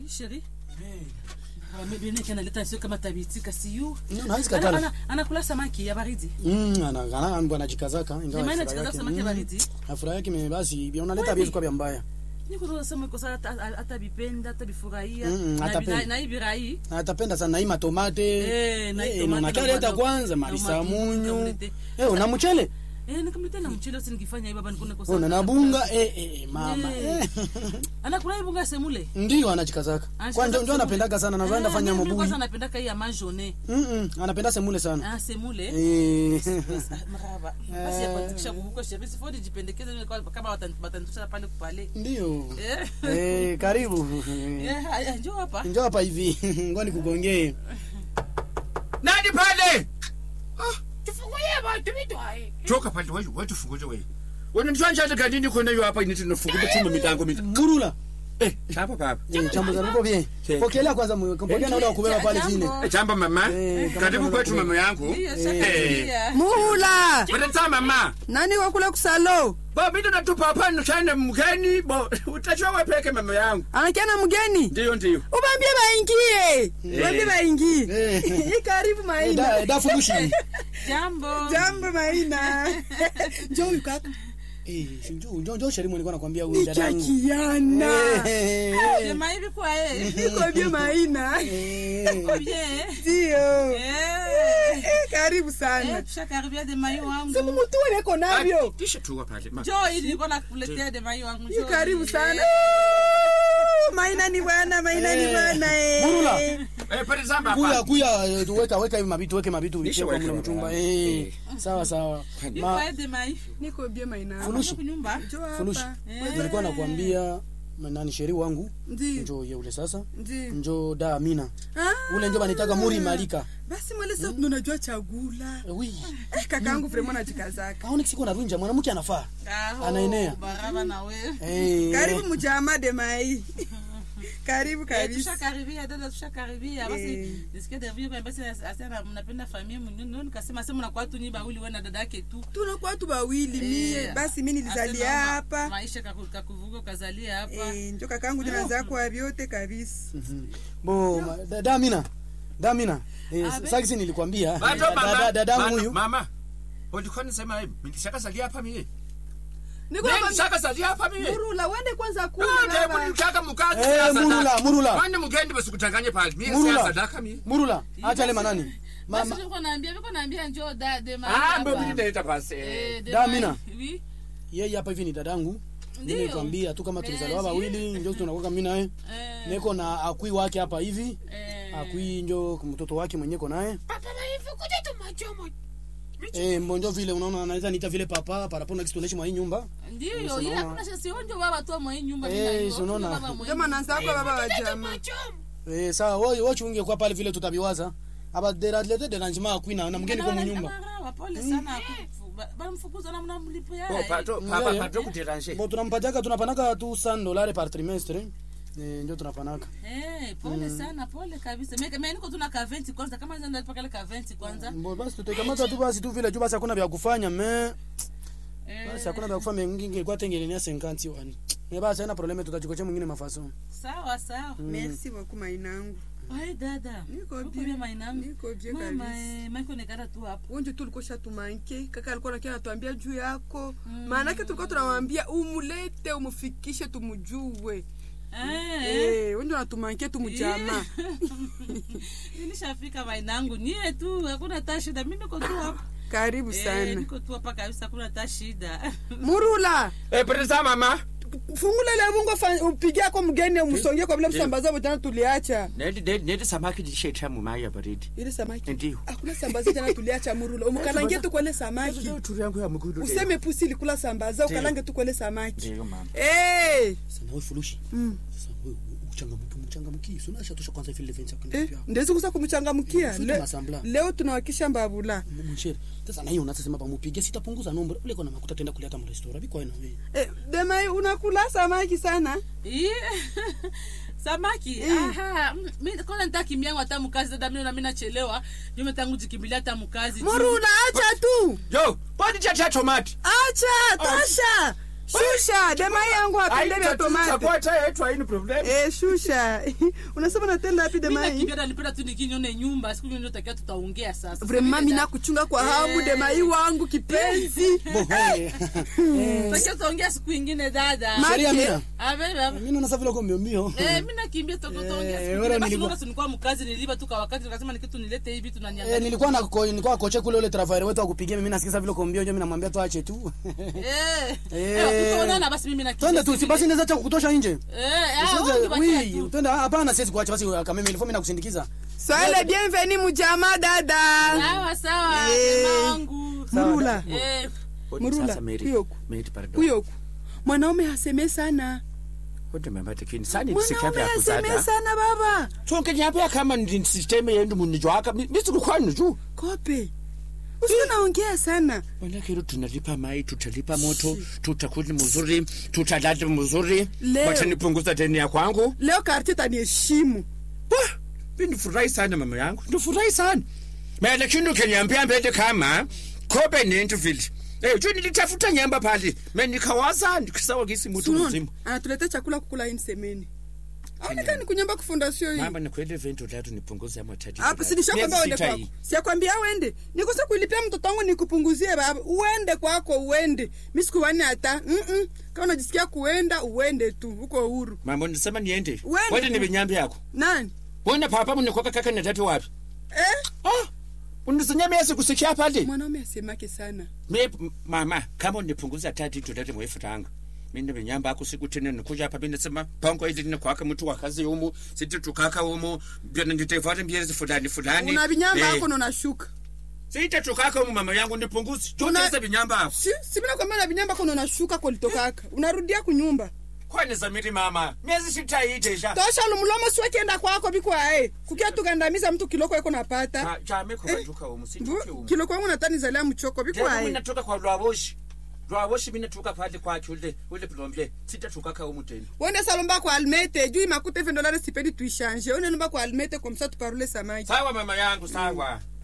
sheri mebineke analeta sio kama tabitika siyu Mm, hawezi Ana- katala. ana- anakula samaki ya baridi Mm, ana- ana- ana- anajikazaka ingawa Jamaa furaha anajikaza yake- samaki ya mm, baridi. furaha yake ime- basi vya unaleta Kweli? vitu kwa vya mbaya nikutoasema kosa hata hata bipenda hata bifurahia Mm, na atapenda. bina- na ibirai Na atapenda sana na hii matomate Eh, na hii Eh, tomate unakaleta na kwanza na marisa matunda munyu ukamlete. Eh, una mchele eh nikamletea na mchele usi nikifanya hivyo baba nikuna kosa una na bunga eh, eh, mama Eh. Eh. anakula ibunga semule ndio anachikazaka kwa ndio ndio anapendaga sana nazoenda fanya mabui kwanza anapendaka hii ya majone Mm, mm, anapenda semule sana ah semule Eh. maraba basi ya kuandikisha kuhuko sheria sifodi jipendekeze mimi kwa- kama watan- watanishana pale kupale ndio eh Eh, karibu eh haya, njoo hapa njoo hapa hivi ngoja nikugongee nani pale tufungulie bantu bitwaye toka pale wewe wewe tufunguze wewe wananishanja kanini kona yo hapa initi nafunguza chuma milango mita murula eh chapa baba Eh, chambo za ruko bien Eh. pokelea kwanza mwe pokea na ule wa kubeba pale Jambo. chini Eh, chamba mama Eh, kama karibu kama kwetu kuna- mama yangu Ndiyo, Eh. shakaria. muhula Bwana mama nani wakula kusalo bo mimi natupa hapa nishane mgeni bo utachwa wewe peke mama yangu anakiana mgeni ndio ndio ubambie baingie ubambie baingie Eh. karibu Eh, maina da- da furushi jambo jambo maina njoo huyu kaka Eh, si njoo njoo njoo sherimu nilikuwa nakwambia huyu dadangu nikakiana Eh, eh, sema hivi kwa yeye nikwambie maina eh. Uko bien ndio eh Eh, karibu eh sana tushakaribia de mayo wangu siku mtu niko navyo kisha tu pale mama njoo ili nilikuwa nakuletea de mayo wangu Ni njoo karibu ili. sana maina ni bwana maina ni Eh, bwana eh. Murula. eh pale zamba kuya hapa kuya eh, tuweka weka hivi mabitu weke mabitu Nisha vitie kwa weka mle baba. mchumba eh Eh. sawa sawa Iko ma ya de mayo niko bie maina Furushi. kunyumba njoo furushi hapa Eh. nilikuwa nakwambia nani sheri wangu ndio njoo ye ule sasa ndio njoo da amina Ah. ule njo banitaka muri malika basi mweleza mm. unajua chagula Eh, wi eh, kakaangu vrema najikazaka aone siku anavunja mwanamke anafaa Aho, Anaenea. baraba na wewe eh karibu mujama de mai karibu Eh, kabisa tushakaribia dada tushakaribia basi Eh. nisikie David kwa basi asema mnapenda familia mwingine nikasema sema mnakuwa tu nyiba uli wewe na dada yake tu tunakuwa tu bawili mie Eh, basi mi nilizalia asema ma- hapa maisha kaku- kakuvuka ukazalia hapa Eh, njo kakangu jinaza kwa vyote kabisa bo ma- da- da amina da amina eh, Abe. sakisi nilikwambia Bado da- da- mama dadangu Mama- huyu mama ulikuwa unasema hivi nikishaka salia hapa mimi niko mimi hapa nishaka salia hapa mimi murula wende kwanza Ah, kula ndio baba. kunitaka mkazi Eh, sasa Murula, sadaka. Murula. Kwani mgeni basikutanganye pale mimi Murula. sasa sadaka mimi murula acha le manani basi mama nilikuwa naambia nilikuwa naambia njoo da de ma ah mbona mimi naita basi eh de Da, ma- Amina. oui yeye hapa hivi ni dadangu Ndio. nilikwambia tu kama tulizaliwa Eh, wawili njo tunakuwa mimi naye eh niko na akui wake hapa hivi eh akui njo mtoto wake mwenyeko naye papa baifu kuja tumachomo eh mbonjo vile unaona anaweza niita vile papa parapona kitu tunaishi mwa hii nyumba ndio Sasa ile naona- hakuna shasi onjo baba tu mwa hii nyumba Eh, mimi na hiyo, si unaona? baba mwa hii ndio mananza kwa baba wa jama machomo eh sawa wewe wewe chunge kwa pale vile tutabiwaza aba deradlete deranjima akui na na mgeni kwa mnyumba Marawa, pole sana akufu- ba- bamfukuza na mnamlipia oh pato Mm, papa yeah, yeah. pato kutiranje bo tunampataka tunapanaka tu 100 dolari par trimestre eh ndio tunapanaka Eh, pole sana pole kabisa Mimi- mimi niko tu na ka 20 kwanza kama ndio nalipa kale ka 20 kwanza Mbo basi tutaikamata tu basi tu vile tu basi hakuna vya kufanya me Eh, basi hakuna vya kufanya mwingine kwa tengelenia 50 wani me basi haina probleme tutajikocha mwingine mafaso sawa sawa merci beaucoup mainangu Ai dada Niko Uko bien. bien mainangu Niko bien mama kabisa. eh, maiko nekara tu hapo wonje tu ulikuwa shatumanke kaka alikuwa nakia natuambia juu yako maanake tulikuwa tunamwambia umulete umufikishe tumujue eh Eh, wonje natumanke tumujama nilishafika mainangu nie tu hakuna ta shida mimi niko tu hapo karibu Eh, sana niko tu hapa kabisa hakuna ta shida murula eh pesa mama fungula ile bungo fa- upige ako mgeni umsongie kwa vile msambaza botana tuliacha nedi nedi nedi samaki jishetha mumai ya baridi ile samaki ndio hakuna sambaza tena tuliacha murula umkalangie tu kwele samaki ndio turi yangu ya mgudu useme pusi ilikula sambaza ukalange tu kwele samaki ndio mama Eh, sasa wewe furushi mm. sasa wewe uchangamke mchangamki sio unasha tosha kwanza vile venza kwa Eh, ndio ndezi kusa kumchangamkia Futi Le, masambla. leo tunawakisha mbabula mchere sasa na hiyo unasema pamupige sitapunguza nombre ule kona makuta tenda kuleta mu restaurant biko ina wewe eh, demai unakula samaki sana Ih, samaki aha mm, mi kwanza nitakimbiangu hata mkazi dada mimi na mimi nachelewa nime tangu jikimbilia hata mkazi murula acha tu yo bodi cha cha tomati acha tosha shusha dema yangu apende vya tomate aitakwata yetu haini problem Eh, shusha unasema natenda api mi dema hii nakimbia nalipenda tu nikinyone nyumba siku hiyo ndio takia tutaongea sasa vrema mina kuchunga kwa hamu Eh. dema hii wangu kipenzi Bo, eh. takia tutaongea siku ingine dada Ma- Sheria Make. mina. Abeba. Mimi naona sasa vile uko mbio mbio. Eh, mi nakimbia tutaongea Eh, siku wala ingine. Basi nilikuwa- unaona nilikuwa mkazi niliba tu kwa wakati nikasema ni kitu nilete hivi Eh, tunaniangalia nilikuwa na ko, nilikuwa koche kule ule travail wetu akupigia mimi nasikia vile uko mbio ndio mimi namwambia tu ache tu. eh Eh. eh tutaonana basi mimi nakimbia Twende tu si siku basi ingine. inaweza acha kukutosha nje. eh ah Usiweze- wewe ukibakia oui, tu twende hapana siwezi kuacha basi kama mimi nilikuwa mimi nakusindikiza. swale bienveni mujama dada sawa sawa Eh. sema wangu murula eh Murula, Sasa Mary, kuyoku. Mary, pardon. kuyoku mwanaume haseme sana Wote mama tekini sani mwanaume sikapi ya haseme kuzada sana baba sonke nyapya kama ndi system yendu munijwaka misikukwani tu kope usiwe naongea sana manake tunalipa mai tutalipa moto tutakuli mzuri tutalala mzuri Leo. watanipunguza deni ya kwangu leo karti taniheshimu Wah, mi ndifurahi sana mama yangu ndifurahi sana ma lakini ukeniambia mbele kama kope nintu vile Eh, juu nilitafuta nyamba pale me nikawaza nikasawa gisi mutu Sunaona? mzima anatuleta chakula kukula hii msemeni aonekani kunyamba kufundasio hii mama nikwende vento latu nipunguze ama tatizo hapo latu. sinishakwambia Miezi uende sita kwako hii. siakwambia uende nikose kuilipia mtoto wangu nikupunguzie baba uende kwako uende mi sikuwani hata Mm-mm. kama unajisikia kuenda uende tu uko huru mama nisema niende Wende. wende ni vinyambi yako nani wona papa munikoka kaka na tatu wapi eh? ah unisinya miezi kusikia pale mwanaume asemake sana me m- mama kama unipunguza tati tulete mwefutanga mine vinyamba ako siku tene nikuja hapa binesema pango ili nikwaka mtu wakazi umu siti tukaka umu byona nditevale miezi fulani fulani una vinyamba Eh, ako nonashuka sita tukaka umu mama yangu nipunguzi Una- chotese vinyamba ako si simina kwambia na vinyamba ako nonashuka kolitokaka unarudia kunyumba kwani zamiri mama miezi sita itesha tosha lumlomo siwekienda kwako bikwae kukia tukandamiza mtu kiloko eko napata chame kuvaduka umu situke umu kiloko wangu natanizalia mchoko Tena bikwae minatoka kwa lwaboshi lwaboshi minatuka pale kwake ule ule plombe sita tukaka umu tena wende salomba kwa almete juu imakuta hivi ndolari sipendi tuishanje une lomba kwa almete komsa tuparule samaki sawa mama yangu sawa